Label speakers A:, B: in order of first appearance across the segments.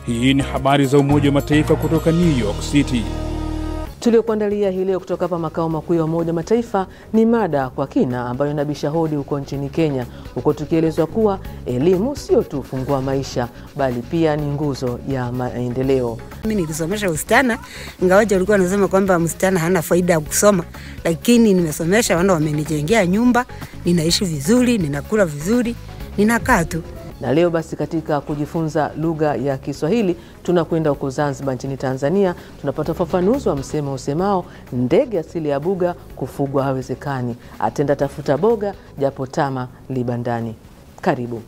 A: Hii ni habari za Umoja wa Mataifa kutoka New York City.
B: Tuliokuandalia hii leo kutoka hapa makao makuu ya Umoja wa Mataifa ni mada kwa kina ambayo inabisha hodi huko nchini Kenya, huko tukielezwa kuwa elimu sio tu ufungua maisha bali pia ni nguzo ya maendeleo.
C: Mimi nilisomesha usichana, ingawaje walikuwa wanasema kwamba msichana hana faida ya kusoma, lakini nimesomesha, wana wamenijengea nyumba, ninaishi vizuri, ninakula vizuri, ninakaa tu
B: Na leo basi, katika kujifunza lugha ya Kiswahili tunakwenda huko Zanzibar nchini Tanzania. Tunapata ufafanuzi wa msemo usemao ndege asili ya buga kufugwa hawezekani, atenda tafuta boga japo tama libandani. Karibu.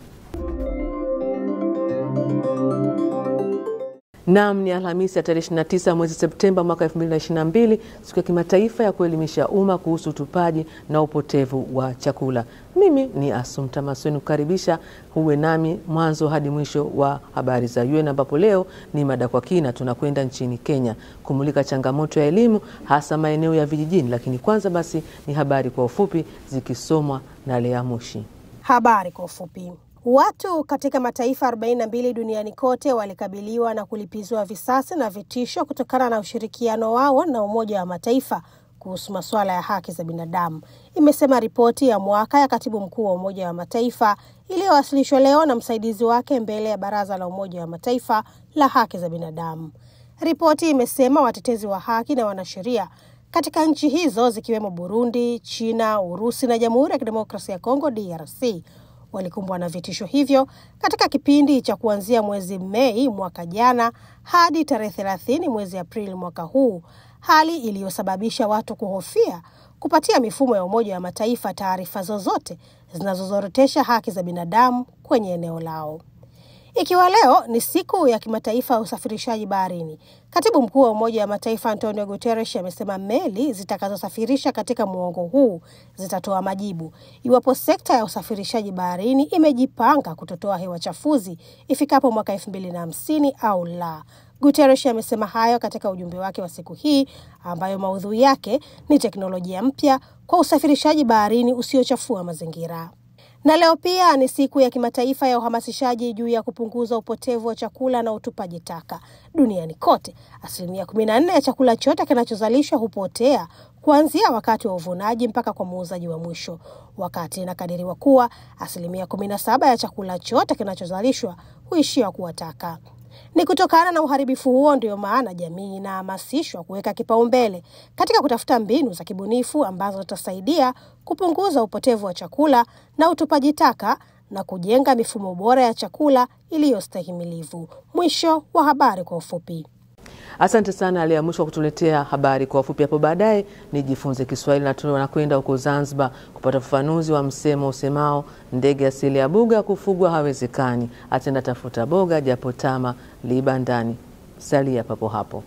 B: Naam, ni Alhamisi ya tarehe 29 mwezi Septemba mwaka 2022, siku ya kimataifa ya kuelimisha umma kuhusu utupaji na upotevu wa chakula. Mimi ni Asumta Masweni kukaribisha huwe nami mwanzo hadi mwisho wa habari za UN, ambapo leo ni mada kwa kina. Tunakwenda nchini Kenya kumulika changamoto ya elimu hasa maeneo ya vijijini, lakini kwanza basi ni habari kwa ufupi zikisomwa na Lea Mushi.
D: Habari kwa ufupi. Watu katika mataifa 42 duniani kote walikabiliwa na kulipizwa visasi na vitisho kutokana na ushirikiano wao na Umoja wa Mataifa kuhusu masuala ya haki za binadamu, imesema ripoti ya mwaka ya katibu mkuu wa Umoja wa Mataifa iliyowasilishwa leo na msaidizi wake mbele ya Baraza la Umoja wa Mataifa la haki za binadamu. Ripoti imesema watetezi wa haki na wanasheria katika nchi hizo zikiwemo Burundi, China, Urusi na Jamhuri ya Kidemokrasia ya Kongo DRC walikumbwa na vitisho hivyo katika kipindi cha kuanzia mwezi Mei mwaka jana hadi tarehe thelathini mwezi Aprili mwaka huu, hali iliyosababisha watu kuhofia kupatia mifumo ya Umoja wa Mataifa taarifa zozote zinazozorotesha haki za binadamu kwenye eneo lao. Ikiwa leo ni siku ya kimataifa ya usafirishaji baharini, katibu mkuu wa Umoja wa Mataifa Antonio Guterres amesema meli zitakazosafirisha katika muongo huu zitatoa majibu iwapo sekta ya usafirishaji baharini imejipanga kutotoa hewa chafuzi ifikapo mwaka elfu mbili na hamsini au la. Guterres amesema hayo katika ujumbe wake wa siku hii ambayo maudhui yake ni teknolojia mpya kwa usafirishaji baharini usiochafua mazingira na leo pia ni siku ya kimataifa ya uhamasishaji juu ya kupunguza upotevu wa chakula na utupaji taka duniani kote. Asilimia kumi na nne ya chakula chote kinachozalishwa hupotea kuanzia wakati wa uvunaji mpaka kwa muuzaji wa mwisho, wakati inakadiriwa kuwa asilimia kumi na saba ya chakula chote kinachozalishwa huishia kuwa taka. Ni kutokana na uharibifu huo ndio maana jamii inahamasishwa kuweka kipaumbele katika kutafuta mbinu za kibunifu ambazo zitasaidia kupunguza upotevu wa chakula na utupaji taka na kujenga mifumo bora ya chakula iliyostahimilivu. Mwisho wa habari kwa ufupi.
B: Asante sana Lea Mwisho wa kutuletea habari kwa ufupi. Hapo baadaye nijifunze Kiswahili na tunakwenda huko Zanzibar kupata ufafanuzi wa msemo usemao ndege asili ya buga kufugwa hawezekani, atenda tafuta boga japo tama liba ndani. Salia papo hapo.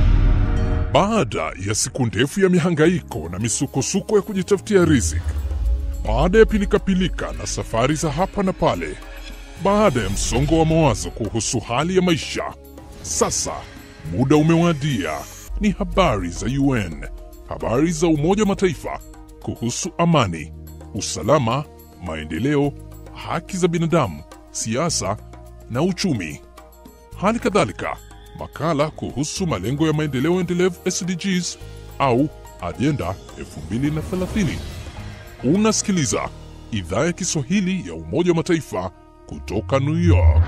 E: Baada ya siku ndefu ya mihangaiko na misukosuko ya kujitafutia riziki, baada ya pilikapilika na safari za hapa na pale, baada ya msongo wa mawazo kuhusu hali ya maisha, sasa muda umewadia. Ni habari za UN, habari za Umoja wa Mataifa kuhusu amani, usalama, maendeleo, haki za binadamu, siasa na uchumi. Hali kadhalika makala kuhusu malengo ya maendeleo endelevu SDGs au ajenda 2030. Unasikiliza idhaa ya Kiswahili ya Umoja wa Mataifa kutoka New York.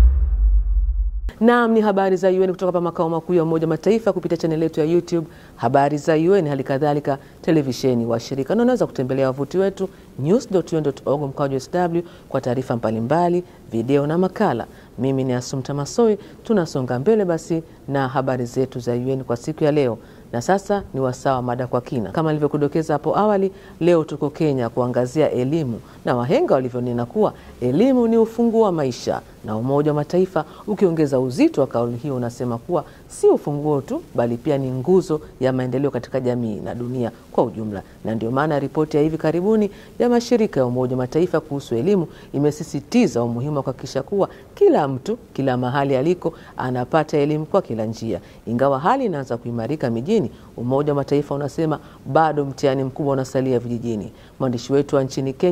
B: Naam, ni habari za UN kutoka hapa makao makuu ya Umoja wa Mataifa kupitia chaneli yetu ya YouTube habari za UN, hali kadhalika televisheni washirika, na unaweza kutembelea wavuti wetu news.un.org mkwaju sw kwa taarifa mbalimbali, video na makala. Mimi ni Asumta Masoi. Tunasonga mbele basi na habari zetu za UN kwa siku ya leo, na sasa ni wasaa wa mada kwa kina. Kama nilivyokudokeza hapo awali, leo tuko Kenya kuangazia elimu na wahenga walivyonena kuwa elimu ni ufunguo wa maisha, na Umoja wa Mataifa ukiongeza uzito wa kauli hiyo unasema kuwa si ufunguo tu, bali pia ni nguzo ya maendeleo katika jamii na dunia kwa ujumla. Na ndio maana ripoti ya hivi karibuni ya mashirika ya Umoja wa Mataifa kuhusu elimu imesisitiza umuhimu wa kuhakikisha kuwa kila mtu kila mahali aliko anapata elimu kwa kila njia. Ingawa hali inaanza kuimarika mijini, Umoja wa Mataifa unasema bado mtihani mkubwa unasalia vijijini. Mwandishi wetu wa nchini Kenya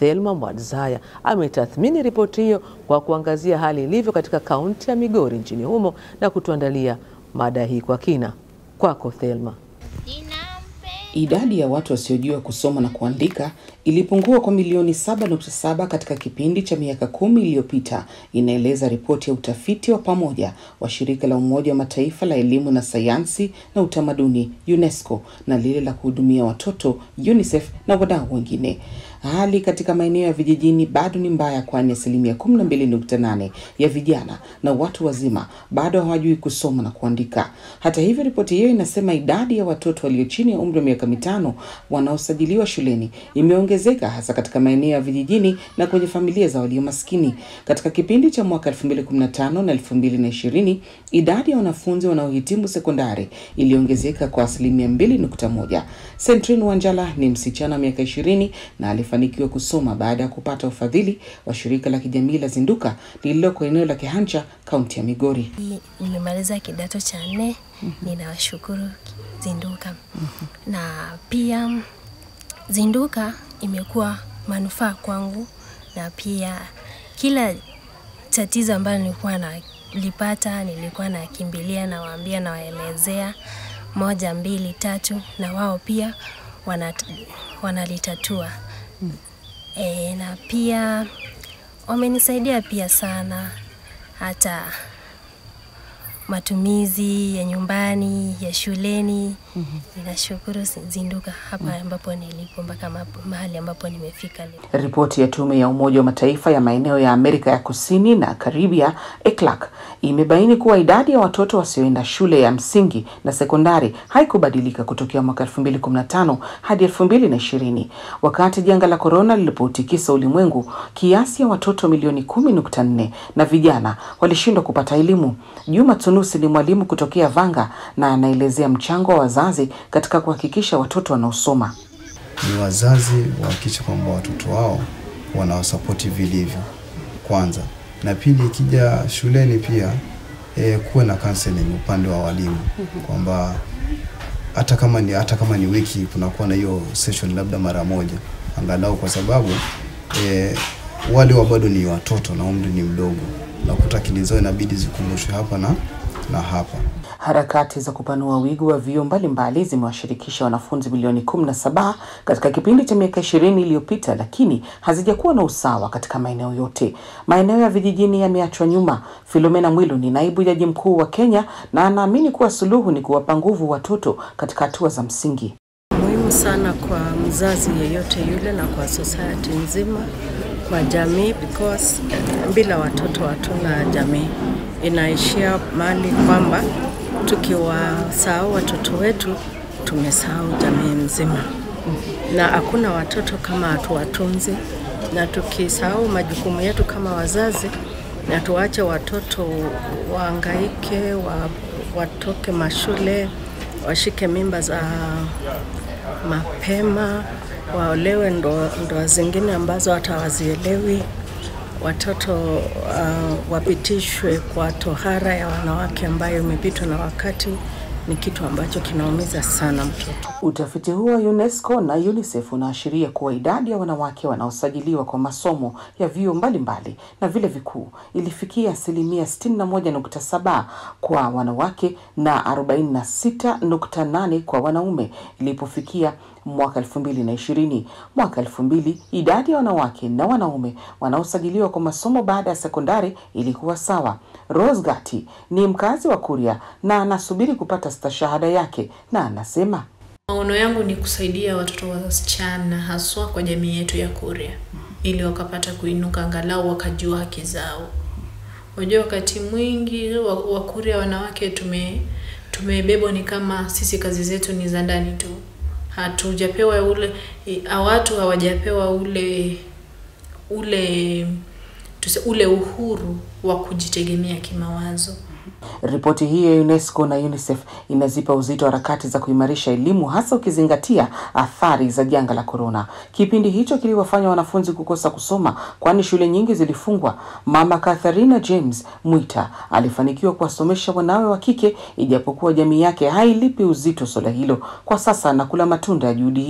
B: Thelma Mwadzaya ametathmini ripoti hiyo kwa kuangazia hali ilivyo katika kaunti ya Migori nchini humo na kutuandalia mada hii kwa kina. Kwako Thelma.
F: Idadi ya watu wasiojua kusoma na kuandika ilipungua kwa milioni 7.7 katika kipindi cha miaka kumi iliyopita, inaeleza ripoti ya utafiti wa pamoja wa shirika la Umoja wa Mataifa la elimu na sayansi na utamaduni UNESCO na lile la kuhudumia watoto UNICEF na wadau wengine. Hali katika maeneo ya vijijini bado ni mbaya, kwani asilimia 12.8 ya vijana na watu wazima bado hawajui kusoma na kuandika. Hata hivyo, ripoti hiyo inasema idadi ya watoto walio chini ya umri wa miaka mitano wanaosajiliwa shuleni imeongezeka hasa katika maeneo ya vijijini na kwenye familia za walio maskini. Katika kipindi cha mwaka 2015 na 2020, idadi ya wanafunzi wanaohitimu sekondari iliongezeka kwa asilimia 2.1. Sentrin Wanjala ni msichana wa miaka 20 na alifanikiwa kusoma baada ya kupata ufadhili wa shirika la kijamii la Zinduka lililoko eneo la Kehancha, kaunti ya Migori.
G: Nimemaliza kidato cha nne. Ninawashukuru Zinduka na pia Zinduka imekuwa manufaa kwangu, na pia kila tatizo ambalo nilikuwa nalipata nilikuwa nakimbilia, nawaambia, nawaelezea moja mbili tatu, na wao pia wanat, wanalitatua e, na pia wamenisaidia pia sana hata matumizi ya nyumbani ya shuleni. Ninashukuru Zinduka hapa ambapo nilipo mpaka mahali ambapo nimefika leo.
F: Ripoti ya tume ya Umoja wa Mataifa ya maeneo ya Amerika ya Kusini na Karibia ECLAC imebaini kuwa idadi ya watoto wasioenda shule ya msingi na sekondari haikubadilika kutokea mwaka 2015 hadi 2020. Wakati janga la korona lilipotikisa ulimwengu, kiasi ya watoto milioni 10.4 na vijana walishindwa kupata elimu. Juma Tunusi ni mwalimu kutokea Vanga na anaelezea mchango wa wazazi katika kuhakikisha watoto wanaosoma.
H: Ni wazazi wahakikisha kwamba watoto wao wanawasapoti vilivyo kwanza, na pili, ikija shuleni pia e, kuwe na counseling upande wa walimu kwamba hata kama ni hata kama ni wiki kunakuwa na hiyo session labda mara moja angalau, kwa sababu e, wale wa bado ni watoto na umri ni mdogo, nakuta akili zao inabidi zikumbushwe hapa na na hapa.
F: Harakati za kupanua wigo wa vyuo mbalimbali zimewashirikisha wanafunzi milioni 17 katika kipindi cha miaka ishirini iliyopita, lakini hazijakuwa na usawa katika maeneo yote. Maeneo ya vijijini yameachwa nyuma. Filomena Mwilu ni naibu jaji mkuu wa Kenya na anaamini kuwa suluhu ni kuwapa nguvu watoto katika hatua za msingi.
I: Muhimu sana kwa mzazi yeyote yule na kwa society nzima, kwa jamii, because bila watoto hatuna jamii. Inaishia mahali kwamba tukiwasahau watoto wetu tumesahau jamii mzima, na hakuna watoto kama hatuwatunzi, na tukisahau majukumu yetu kama wazazi na tuwache watoto waangaike, wa, watoke mashule, washike mimba za mapema, waolewe ndoa ndo zingine ambazo hata hawazielewi watoto uh, wapitishwe kwa tohara ya wanawake ambayo imepitwa na wakati, ni kitu ambacho kinaumiza sana mtoto.
F: Utafiti huo wa UNESCO na UNICEF unaashiria kuwa idadi ya wanawake wanaosajiliwa kwa masomo ya vyuo mbalimbali na vile vikuu ilifikia asilimia 61.7 kwa wanawake na 46.8 kwa wanaume ilipofikia mwaka elfu mbili na ishirini. Mwaka elfu mbili idadi ya wanawake na wanaume wanaosajiliwa kwa masomo baada ya sekondari ilikuwa sawa. Rose Gati ni mkazi wa Kuria na anasubiri kupata stashahada yake na anasema
J: Maono yangu ni kusaidia watoto wasichana haswa kwa jamii yetu ya Kuria ili wakapata kuinuka, angalau wakajua haki zao. Unajua, wakati mwingi Wakuria wanawake tume tumebebwa ni kama sisi kazi zetu ni za ndani tu, hatujapewa ule watu hawajapewa ule ule tuse, ule uhuru wa kujitegemea kimawazo.
F: Ripoti hii ya UNESCO na UNICEF inazipa uzito harakati za kuimarisha elimu hasa ukizingatia athari za janga la korona. Kipindi hicho kiliwafanya wanafunzi kukosa kusoma, kwani shule nyingi zilifungwa. Mama Katharina James Mwita alifanikiwa kuwasomesha wanawe wa kike, ijapokuwa jamii yake hailipi uzito suala hilo. Kwa sasa anakula matunda ya juhudi hizo.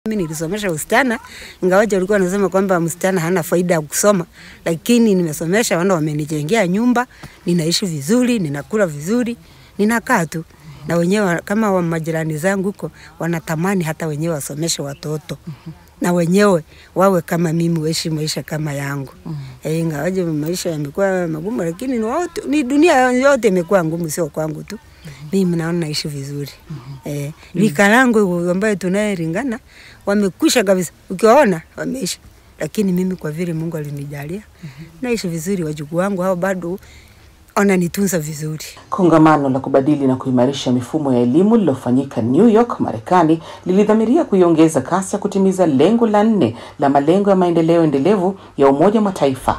C: Mimi nilisomesha usichana, ingawaje walikuwa wanasema kwamba msichana hana faida ya kusoma, lakini nimesomesha, wana wamenijengea nyumba, ninaishi vizuri, ninakula vizuri, ninakaa tu na wenyewe kama wa majirani zangu huko wanatamani hata wenyewe wasomeshe watoto na wenyewe wawe kama mimi, waishi maisha kama yangu. Eh, ingawaje maisha yamekuwa magumu, lakini ni, wote, ni dunia yote imekuwa ngumu, sio kwangu tu. Mimi naona naishi vizuri. Eh, rika langu ambayo tunayelingana wamekwisha kabisa, ukiwaona wameisha, lakini mimi kwa vile Mungu alinijalia naishi vizuri. Wajukuu wangu hao bado wananitunza vizuri.
F: Kongamano la kubadili na kuimarisha mifumo ya elimu lililofanyika New York, Marekani, lilidhamiria kuiongeza kasi ya kutimiza lengo la nne la malengo ya maendeleo endelevu ya Umoja wa Mataifa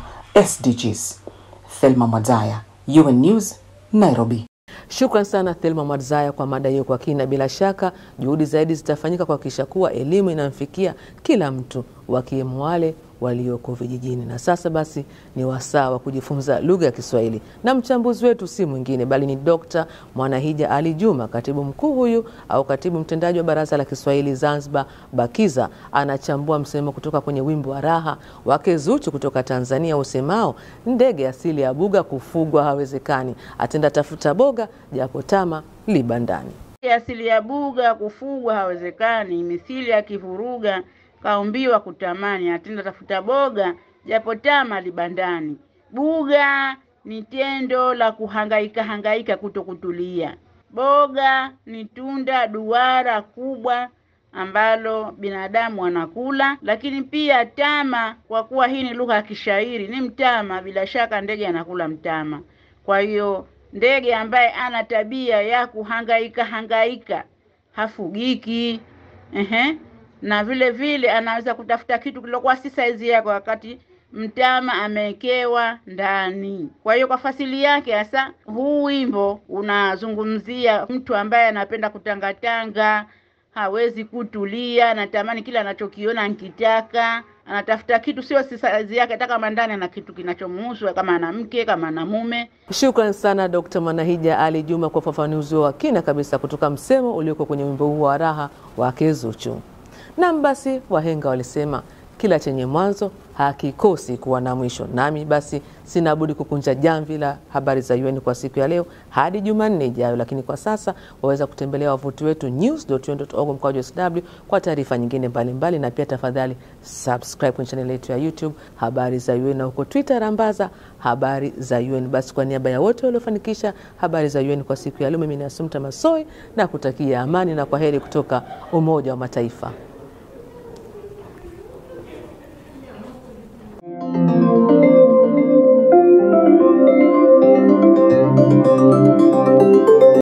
F: SDGs. Thelma Mwadzaya, UN News, Nairobi.
B: Shukran sana Thelma Mwadzaya kwa mada hiyo kwa kina. Bila shaka juhudi zaidi zitafanyika kuhakikisha kuwa elimu inamfikia kila mtu, wakiwemo wale walioko vijijini. Na sasa basi ni wasaa wa kujifunza lugha ya Kiswahili, na mchambuzi wetu si mwingine bali ni Dr. Mwanahija Ali Juma, katibu mkuu huyu au katibu mtendaji wa Baraza la Kiswahili Zanzibar BAKIZA. Anachambua msemo kutoka kwenye wimbo wa raha wake Zuchu kutoka Tanzania usemao ndege asili ya buga kufugwa hawezekani, atenda tafuta boga japo tama libandani.
K: asili ya buga kufugwa hawezekani, mithili ya kivuruga kaumbiwa kutamani, atenda tafuta boga japo tama libandani. Buga ni tendo la kuhangaika hangaika kuto kutulia. Boga ni tunda duara kubwa ambalo binadamu anakula, lakini pia tama, kwa kuwa hii ni lugha ya kishairi, ni mtama. Bila shaka ndege anakula mtama. Kwa hiyo ndege ambaye ana tabia ya kuhangaika hangaika hafugiki. Ehe, na vile vile anaweza kutafuta kitu kilokuwa si saizi yake wakati mtama amewekewa ndani. Kwa hiyo kwa fasili yake hasa, huu wimbo unazungumzia mtu ambaye anapenda kutangatanga, hawezi kutulia, anatamani kila anachokiona ankitaka, anatafuta kitu sio si saizi yake, hata kama ndani ana kitu kinachomhusu, kama ana mke, kama ana mume.
B: Shukran sana Dr. Mwanahija Ali Juma kwa ufafanuzi wa kina kabisa kutoka msemo ulioko kwenye wimbo huo wa raha wake Zuchu. Nam, basi wahenga walisema kila chenye mwanzo hakikosi kuwa na mwisho. Nami basi sina budi kukunja jamvi la habari za UN kwa siku ya leo hadi Jumanne ijayo, lakini kwa sasa waweza kutembelea wavuti wetu news.un.org mkwaju sw kwa taarifa nyingine mbalimbali mbali, na pia tafadhali subscribe kwenye chaneli yetu ya YouTube habari za UN na huko Twitter rambaza habari za UN. Basi kwa niaba ya wote waliofanikisha habari za UN kwa siku ya leo, mimi ni Asumta Masoi na kutakia amani na kwa heri kutoka Umoja wa Mataifa.